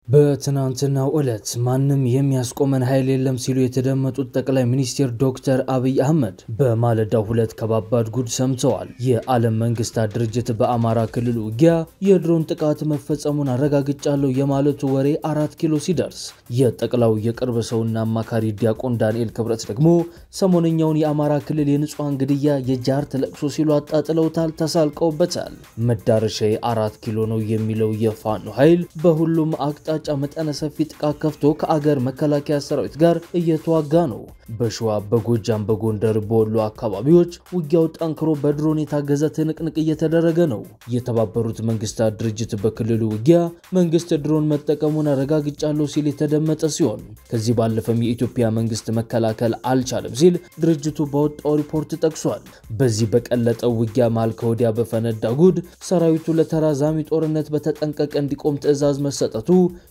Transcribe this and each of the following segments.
በትናንትናው ዕለት ማንም የሚያስቆመን ኃይል የለም ሲሉ የተደመጡት ጠቅላይ ሚኒስትር ዶክተር አብይ አህመድ በማለዳው ሁለት ከባባድ ጉድ ሰምተዋል። የዓለም መንግስታት ድርጅት በአማራ ክልል ውጊያ የድሮን ጥቃት መፈጸሙን አረጋግጫለሁ የማለቱ ወሬ አራት ኪሎ ሲደርስ የጠቅላው የቅርብ ሰውና አማካሪ ዲያቆን ዳንኤል ክብረት ደግሞ ሰሞነኛውን የአማራ ክልል የንጹሐን ግድያ የጃርት ለቅሶ ሲሉ አጣጥለውታል፣ ተሳልቀውበታል። መዳረሻዬ አራት ኪሎ ነው የሚለው የፋኖ ኃይል በሁሉም አቅጣ ጫ መጠነ ሰፊ ጥቃት ከፍቶ ከአገር መከላከያ ሰራዊት ጋር እየተዋጋ ነው። በሸዋ፣ በጎጃም፣ በጎንደር፣ በወሎ አካባቢዎች ውጊያው ጠንክሮ በድሮን የታገዘ ትንቅንቅ እየተደረገ ነው። የተባበሩት መንግስታት ድርጅት በክልሉ ውጊያ መንግስት ድሮን መጠቀሙን አረጋግጫለሁ ሲል የተደመጠ ሲሆን ከዚህ ባለፈም የኢትዮጵያ መንግስት መከላከል አልቻለም ሲል ድርጅቱ ባወጣው ሪፖርት ጠቅሷል። በዚህ በቀለጠው ውጊያ መሃል ከወዲያ በፈነዳ ጉድ ሰራዊቱ ለተራዛሚ ጦርነት በተጠንቀቅ እንዲቆም ትዕዛዝ መሰጠቱ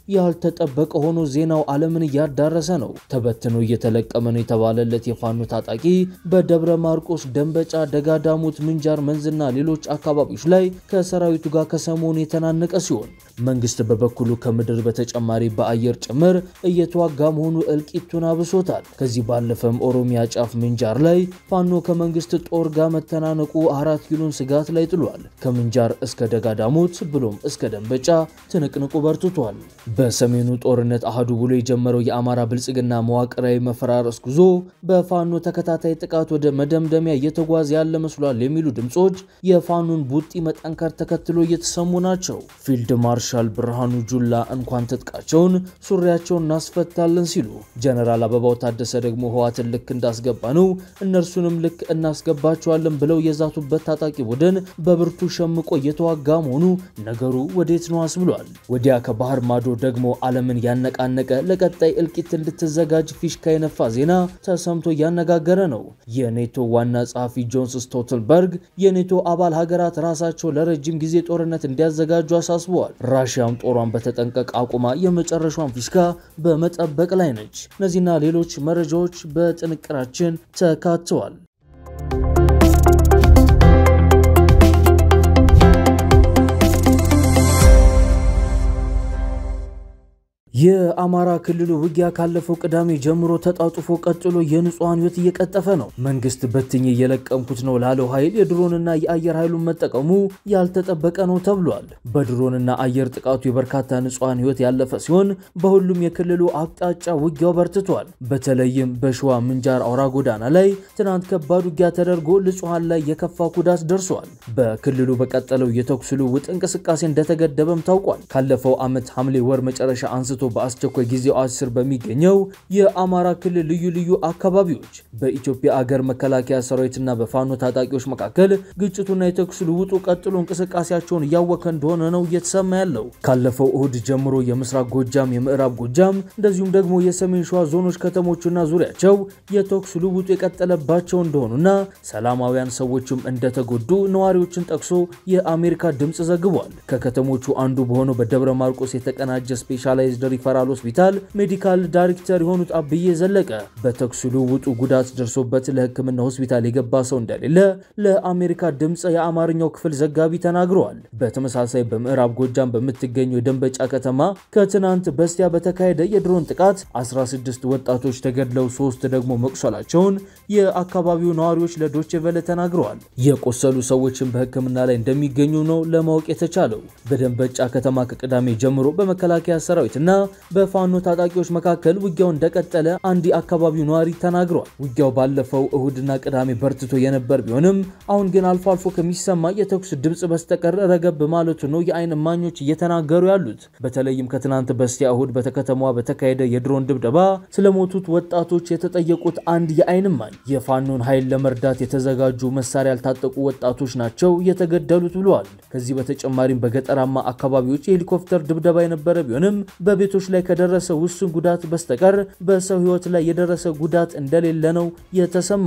ያልተጠበቀ ሆኖ ዜናው ዓለምን እያዳረሰ ነው። ተበትኖ እየተለቀመ ነው የተባለለት የፋኖ ታጣቂ በደብረ ማርቆስ፣ ደንበጫ፣ ደጋዳሞት፣ ምንጃር መንዝና ሌሎች አካባቢዎች ላይ ከሰራዊቱ ጋር ከሰሞኑ የተናነቀ ሲሆን መንግስት በበኩሉ ከምድር በተጨማሪ በአየር ጭምር እየተዋጋ መሆኑ እልቂቱን አብሶታል። ከዚህ ባለፈም ኦሮሚያ ጫፍ ምንጃር ላይ ፋኖ ከመንግስት ጦር ጋር መተናነቁ አራት ኪሎን ስጋት ላይ ጥሏል። ከምንጃር እስከ ደጋዳሞት ብሎም እስከ ደንበጫ ትንቅንቁ በርትቷል። በሰሜኑ ጦርነት አህዱ ብሎ የጀመረው የአማራ ብልጽግና መዋቅራዊ መፈራረስ ጉዞ በፋኖ ተከታታይ ጥቃት ወደ መደምደሚያ እየተጓዘ ያለ መስሏል የሚሉ ድምፆች የፋኖን ቡጢ መጠንከር ተከትሎ እየተሰሙ ናቸው። ፊልድ ማርሻል ብርሃኑ ጁላ እንኳን ትጥቃቸውን ሱሪያቸውን እናስፈታለን ሲሉ፣ ጀነራል አበባው ታደሰ ደግሞ ህዋትን ልክ እንዳስገባ ነው እነርሱንም ልክ እናስገባቸዋለን ብለው የዛቱበት ታጣቂ ቡድን በብርቱ ሸምቆ እየተዋጋ መሆኑ ነገሩ ወዴት ነው አስብሏል። ወዲያ ከባህር ማዶ ደግሞ ዓለምን ያነቃነቀ ለቀጣይ እልቂት እንድትዘጋጅ ፊሽካ የነፋ ዜና ተሰምቶ እያነጋገረ ነው። የኔቶ ዋና ጸሐፊ ጆንስ ስቶልተንበርግ የኔቶ አባል ሀገራት ራሳቸው ለረጅም ጊዜ ጦርነት እንዲያዘጋጁ አሳስበዋል። ራሽያም ጦሯን በተጠንቀቅ አቁማ የመጨረሻውን ፊሽካ በመጠበቅ ላይ ነች። እነዚህና ሌሎች መረጃዎች በጥንቅራችን ተካተዋል። የአማራ ክልሉ ውጊያ ካለፈው ቅዳሜ ጀምሮ ተጣጡፎ ቀጥሎ የንጹሐን ሕይወት እየቀጠፈ ነው። መንግስት በትኝ እየለቀምኩት ነው ላለው ኃይል የድሮንና የአየር ኃይሉን መጠቀሙ ያልተጠበቀ ነው ተብሏል። በድሮንና አየር ጥቃቱ የበርካታ ንጹሐን ሕይወት ያለፈ ሲሆን በሁሉም የክልሉ አቅጣጫ ውጊያው በርትቷል። በተለይም በሸዋ ምንጃር አውራ ጎዳና ላይ ትናንት ከባድ ውጊያ ተደርጎ ንጹሐን ላይ የከፋ ጉዳት ደርሷል። በክልሉ በቀጠለው የተኩስ ልውውጥ እንቅስቃሴ እንደተገደበም ታውቋል። ካለፈው ዓመት ሐምሌ ወር መጨረሻ አንስቶ በአስቸኳይ ጊዜ አዋጅ ስር በሚገኘው የአማራ ክልል ልዩ ልዩ አካባቢዎች በኢትዮጵያ አገር መከላከያ ሰራዊትና በፋኖ ታጣቂዎች መካከል ግጭቱና የተኩስ ልውጡ ቀጥሎ እንቅስቃሴያቸውን እያወከ እንደሆነ ነው እየተሰማ ያለው። ካለፈው እሁድ ጀምሮ የምስራቅ ጎጃም፣ የምዕራብ ጎጃም እንደዚሁም ደግሞ የሰሜን ሸዋ ዞኖች ከተሞችና ዙሪያቸው የተኩስ ልውጡ የቀጠለባቸው እንደሆኑና ሰላማውያን ሰዎችም እንደተጎዱ ነዋሪዎችን ጠቅሶ የአሜሪካ ድምፅ ዘግቧል። ከከተሞቹ አንዱ በሆነው በደብረ ማርቆስ የተቀናጀ ስፔሻላይዝድ ሪፈራል ሆስፒታል ሜዲካል ዳይሬክተር የሆኑት አብዬ ዘለቀ በተኩስ ልውውጡ ጉዳት ደርሶበት ለሕክምና ሆስፒታል የገባ ሰው እንደሌለ ለአሜሪካ ድምፅ የአማርኛው ክፍል ዘጋቢ ተናግረዋል። በተመሳሳይ በምዕራብ ጎጃም በምትገኘው የደንበጫ ከተማ ከትናንት በስቲያ በተካሄደ የድሮን ጥቃት 16 ወጣቶች ተገድለው ሶስት ደግሞ መቁሰላቸውን የአካባቢው ነዋሪዎች ለዶቼ ቬለ ተናግረዋል። የቆሰሉ ሰዎችን በሕክምና ላይ እንደሚገኙ ነው ለማወቅ የተቻለው። በደንበጫ ከተማ ከቅዳሜ ጀምሮ በመከላከያ ሰራዊት እና በፋኖ ታጣቂዎች መካከል ውጊያው እንደቀጠለ አንድ የአካባቢው ነዋሪ ተናግረዋል። ውጊያው ባለፈው እሁድና ቅዳሜ በርትቶ የነበር ቢሆንም አሁን ግን አልፎ አልፎ ከሚሰማ የተኩስ ድምፅ በስተቀር ረገብ ማለቱ ነው የአይን እማኞች እየተናገሩ ያሉት። በተለይም ከትናንት በስቲያ እሁድ በከተማዋ በተካሄደ የድሮን ድብደባ ስለሞቱት ወጣቶች የተጠየቁት አንድ የአይን እማኝ የፋኖን ኃይል ለመርዳት የተዘጋጁ መሳሪያ ያልታጠቁ ወጣቶች ናቸው የተገደሉት ብለዋል። ከዚህ በተጨማሪም በገጠራማ አካባቢዎች የሄሊኮፕተር ድብደባ የነበረ ቢሆንም በቤቶች ላይ ከደረሰ ውስን ጉዳት በስተቀር በሰው ሕይወት ላይ የደረሰ ጉዳት እንደሌለ ነው የተሰማው።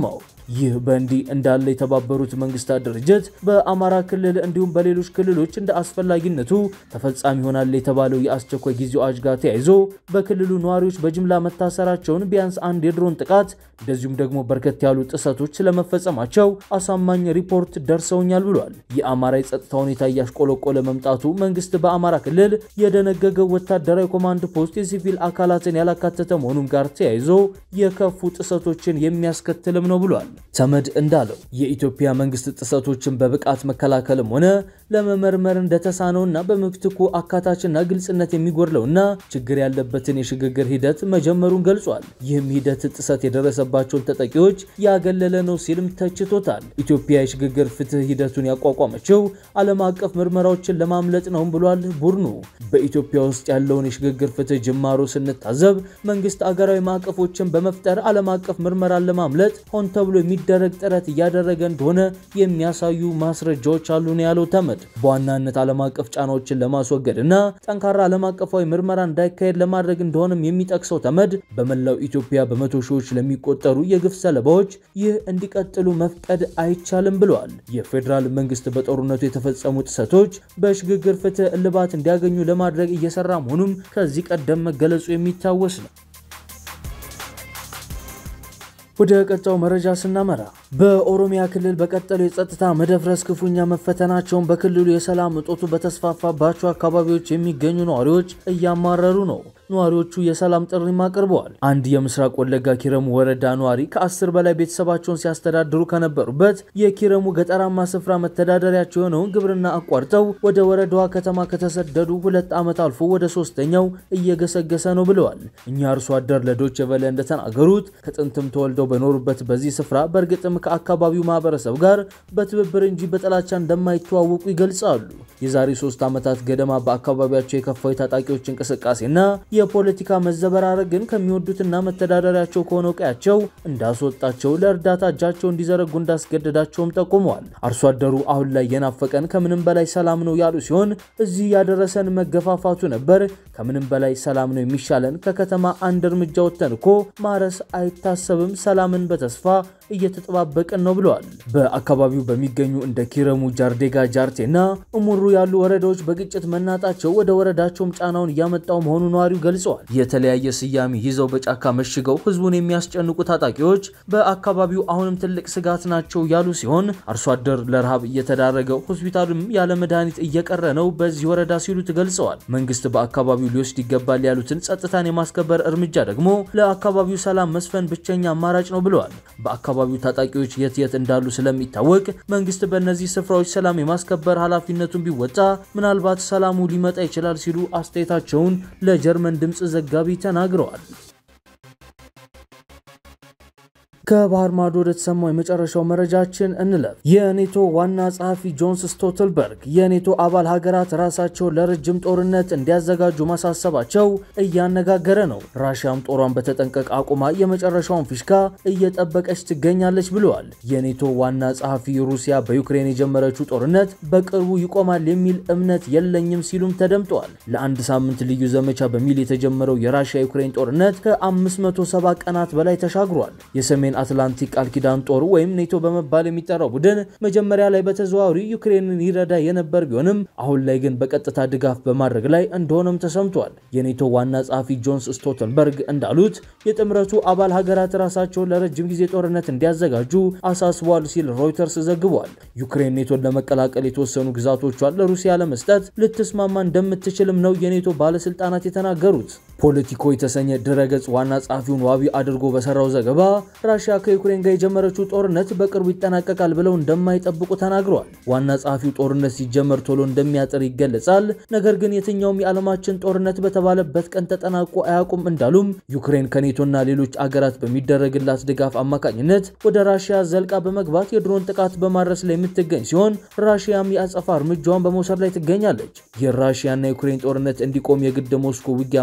ይህ በእንዲህ እንዳለ የተባበሩት መንግስታት ድርጅት በአማራ ክልል እንዲሁም በሌሎች ክልሎች እንደ አስፈላጊነቱ ተፈጻሚ ይሆናል የተባለው የአስቸኳይ ጊዜ አዋጅ ጋር ተያይዞ በክልሉ ነዋሪዎች በጅምላ መታሰራቸውን ቢያንስ አንድ የድሮን ጥቃት እንደዚሁም ደግሞ በርከት ያሉ ጥሰቶች ስለመፈጸማቸው አሳማኝ ሪፖርት ደርሰውኛል ብሏል። የአማራ የጸጥታ ሁኔታ እያሽቆለቆለ መምጣቱ መንግስት በአማራ ክልል የደነገገው ወታደራዊ ኮማንድ ፖስት የሲቪል አካላትን ያላካተተ መሆኑን ጋር ተያይዞ የከፉ ጥሰቶችን የሚያስከትልም ነው ብሏል። ተመድ እንዳለው የኢትዮጵያ መንግስት ጥሰቶችን በብቃት መከላከልም ሆነ ለመመርመር እንደተሳነውና በምትኩ አካታችና ግልጽነት የሚጎድለውና ችግር ያለበትን የሽግግር ሂደት መጀመሩን ገልጿል። ይህም ሂደት ጥሰት የደረሰባቸውን ተጠቂዎች ያገለለ ነው ሲልም ተችቶታል። ኢትዮጵያ የሽግግር ፍትህ ሂደቱን ያቋቋመችው ዓለም አቀፍ ምርመራዎችን ለማምለጥ ነው ብሏል ቡድኑ። በኢትዮጵያ ውስጥ ያለውን የሽግግር ፍትህ ጅማሮ ስንታዘብ መንግስት አገራዊ ማዕቀፎችን በመፍጠር ዓለም አቀፍ ምርመራን ለማምለጥ ሆን ተብሎ የሚደረግ ጥረት እያደረገ እንደሆነ የሚያሳዩ ማስረጃዎች አሉ ነው ያለው ተመድ። በዋናነት ዓለም አቀፍ ጫናዎችን ለማስወገድ እና ጠንካራ ዓለም አቀፋዊ ምርመራ እንዳይካሄድ ለማድረግ እንደሆነም የሚጠቅሰው ተመድ በመላው ኢትዮጵያ በመቶ ሺዎች ለሚቆጠሩ የግፍ ሰለባዎች ይህ እንዲቀጥሉ መፍቀድ አይቻልም ብለዋል። የፌዴራል መንግስት በጦርነቱ የተፈጸሙ ጥሰቶች በሽግግር ፍትህ እልባት እንዲያገኙ ለማድረግ እየሰራ መሆኑም ከዚህ ቀደም መገለጹ የሚታወስ ነው። ወደ ቀጣው መረጃ ስናመራ በኦሮሚያ ክልል በቀጠለው የጸጥታ መደፍረስ ክፉኛ መፈተናቸውን በክልሉ የሰላም እጦቱ በተስፋፋባቸው አካባቢዎች የሚገኙ ነዋሪዎች እያማረሩ ነው። ነዋሪዎቹ የሰላም ጥሪም አቅርበዋል። አንድ የምስራቅ ወለጋ ኪረሙ ወረዳ ነዋሪ ከአስር በላይ ቤተሰባቸውን ሲያስተዳድሩ ከነበሩበት የኪረሙ ገጠራማ ስፍራ መተዳደሪያቸው የሆነውን ግብርና አቋርጠው ወደ ወረዳዋ ከተማ ከተሰደዱ ሁለት ዓመት አልፎ ወደ ሶስተኛው እየገሰገሰ ነው ብለዋል። እኛ አርሶ አደር ለዶይቼ ቬለ እንደተናገሩት ከጥንትም ተወልደው በኖሩበት በዚህ ስፍራ በእርግጥም ከአካባቢው ማህበረሰብ ጋር በትብብር እንጂ በጥላቻ እንደማይተዋወቁ ይገልጻሉ። የዛሬ ሶስት ዓመታት ገደማ በአካባቢያቸው የከፋው የታጣቂዎች እንቅስቃሴና የፖለቲካ መዘበራረግን ከሚወዱትና መተዳደሪያቸው ከሆነው ቀያቸው እንዳስወጣቸው ለእርዳታ እጃቸው እንዲዘረጉ እንዳስገደዳቸውም ጠቁመዋል። አርሶ አደሩ አሁን ላይ የናፈቀን ከምንም በላይ ሰላም ነው ያሉ ሲሆን እዚህ ያደረሰን መገፋፋቱ ነበር። ከምንም በላይ ሰላም ነው የሚሻለን። ከከተማ አንድ እርምጃ ወጥተን እኮ ማረስ አይታሰብም። ሰላምን በተስፋ እየተጠባበቅን ነው ብለዋል። በአካባቢው በሚገኙ እንደ ኪረሙ፣ ጃርዴጋ፣ ጃርቴና እሙሩ ያሉ ወረዳዎች በግጭት መናጣቸው ወደ ወረዳቸውም ጫናውን እያመጣው መሆኑ ነዋሪው ገልጸዋል። የተለያየ ስያሜ ይዘው በጫካ መሽገው ህዝቡን የሚያስጨንቁ ታጣቂዎች በአካባቢው አሁንም ትልቅ ስጋት ናቸው ያሉ ሲሆን አርሶ አደር ለረሃብ እየተዳረገው ሆስፒታሉም ያለ መድኃኒት እየቀረ ነው በዚህ ወረዳ ሲሉ ገልጸዋል። መንግስት በአካባቢው ሊወስድ ይገባል ያሉትን ጸጥታን የማስከበር እርምጃ ደግሞ ለአካባቢው ሰላም መስፈን ብቸኛ አማራጭ ነው ብለዋል። በአካባቢው ታጣቂዎች የት የት እንዳሉ ስለሚታወቅ መንግስት በእነዚህ ስፍራዎች ሰላም የማስከበር ኃላፊነቱን ቢወጣ ምናልባት ሰላሙ ሊመጣ ይችላል ሲሉ አስተያየታቸውን ለጀርመን ድምፅ ዘጋቢ ተናግረዋል። ከባህር ማዶ ወደ ተሰማው የመጨረሻው መረጃችን እንለፍ። የኔቶ ዋና ጸሐፊ ጆንስ ስቶልተንበርግ የኔቶ አባል ሀገራት ራሳቸውን ለረጅም ጦርነት እንዲያዘጋጁ ማሳሰባቸው እያነጋገረ ነው። ራሽያም ጦሯን በተጠንቀቅ አቁማ የመጨረሻውን ፊሽካ እየጠበቀች ትገኛለች ብለዋል። የኔቶ ዋና ጸሐፊ ሩሲያ በዩክሬን የጀመረችው ጦርነት በቅርቡ ይቆማል የሚል እምነት የለኝም ሲሉም ተደምጠዋል። ለአንድ ሳምንት ልዩ ዘመቻ በሚል የተጀመረው የራሽያ ዩክሬን ጦርነት ከ570 ቀናት በላይ ተሻግሯል። የሰሜን አትላንቲክ ቃል ኪዳን ጦር ወይም ኔቶ በመባል የሚጠራው ቡድን መጀመሪያ ላይ በተዘዋዋሪ ዩክሬንን ይረዳ የነበር ቢሆንም አሁን ላይ ግን በቀጥታ ድጋፍ በማድረግ ላይ እንደሆነም ተሰምቷል። የኔቶ ዋና ጸሐፊ ጆንስ ስቶልተንበርግ እንዳሉት የጥምረቱ አባል ሀገራት ራሳቸውን ለረጅም ጊዜ ጦርነት እንዲያዘጋጁ አሳስቧል ሲል ሮይተርስ ዘግቧል። ዩክሬን ኔቶን ለመቀላቀል የተወሰኑ ግዛቶቿን ለሩሲያ ለመስጠት ልትስማማ እንደምትችልም ነው የኔቶ ባለስልጣናት የተናገሩት። ፖለቲኮ የተሰኘ ድረገጽ ዋና ጸሐፊውን ዋቢ አድርጎ በሰራው ዘገባ ራሽያ ከዩክሬን ጋር የጀመረችው ጦርነት በቅርቡ ይጠናቀቃል ብለው እንደማይጠብቁ ተናግረዋል። ዋና ጸሐፊው ጦርነት ሲጀመር ቶሎ እንደሚያጥር ይገለጻል፣ ነገር ግን የትኛውም የዓለማችን ጦርነት በተባለበት ቀን ተጠናቆ አያውቁም እንዳሉም ዩክሬን ከኔቶና ሌሎች አገራት በሚደረግላት ድጋፍ አማካኝነት ወደ ራሽያ ዘልቃ በመግባት የድሮን ጥቃት በማድረስ ላይ የምትገኝ ሲሆን ራሽያም የአጸፋ እርምጃዋን በመውሰድ ላይ ትገኛለች። የራሽያና የዩክሬን ጦርነት እንዲቆም የግድ ሞስኮ ውጊያ ማቆም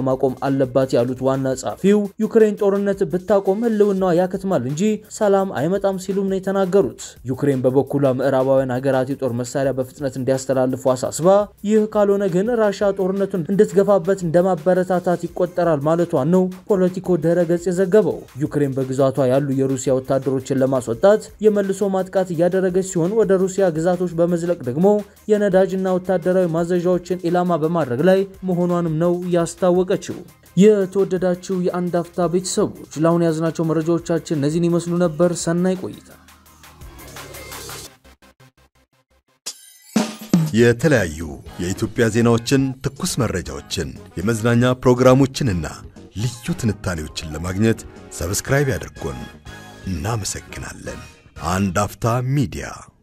አለባት ያሉት ዋና ጸሐፊው ዩክሬን ጦርነት ብታቆም ህልውናዋ ያከትማል እንጂ ሰላም አይመጣም ሲሉም ነው የተናገሩት። ዩክሬን በበኩሏ ምዕራባውያን ሀገራት የጦር መሳሪያ በፍጥነት እንዲያስተላልፉ አሳስባ ይህ ካልሆነ ግን ራሻ ጦርነቱን እንድትገፋበት እንደማበረታታት ይቆጠራል ማለቷን ነው ፖለቲኮ ድረ ገጽ የዘገበው። ዩክሬን በግዛቷ ያሉ የሩሲያ ወታደሮችን ለማስወጣት የመልሶ ማጥቃት እያደረገች ሲሆን ወደ ሩሲያ ግዛቶች በመዝለቅ ደግሞ የነዳጅና ወታደራዊ ማዘዣዎችን ኢላማ በማድረግ ላይ መሆኗንም ነው ያስታወቀችው። የተወደዳችሁ የአንድ አፍታ ቤተሰቦች ለአሁን የያዝናቸው መረጃዎቻችን እነዚህን ይመስሉ ነበር። ሰናይ ቆይታ። የተለያዩ የኢትዮጵያ ዜናዎችን፣ ትኩስ መረጃዎችን፣ የመዝናኛ ፕሮግራሞችንና ልዩ ትንታኔዎችን ለማግኘት ሰብስክራይብ ያድርጉን። እናመሰግናለን። አንድ አፍታ ሚዲያ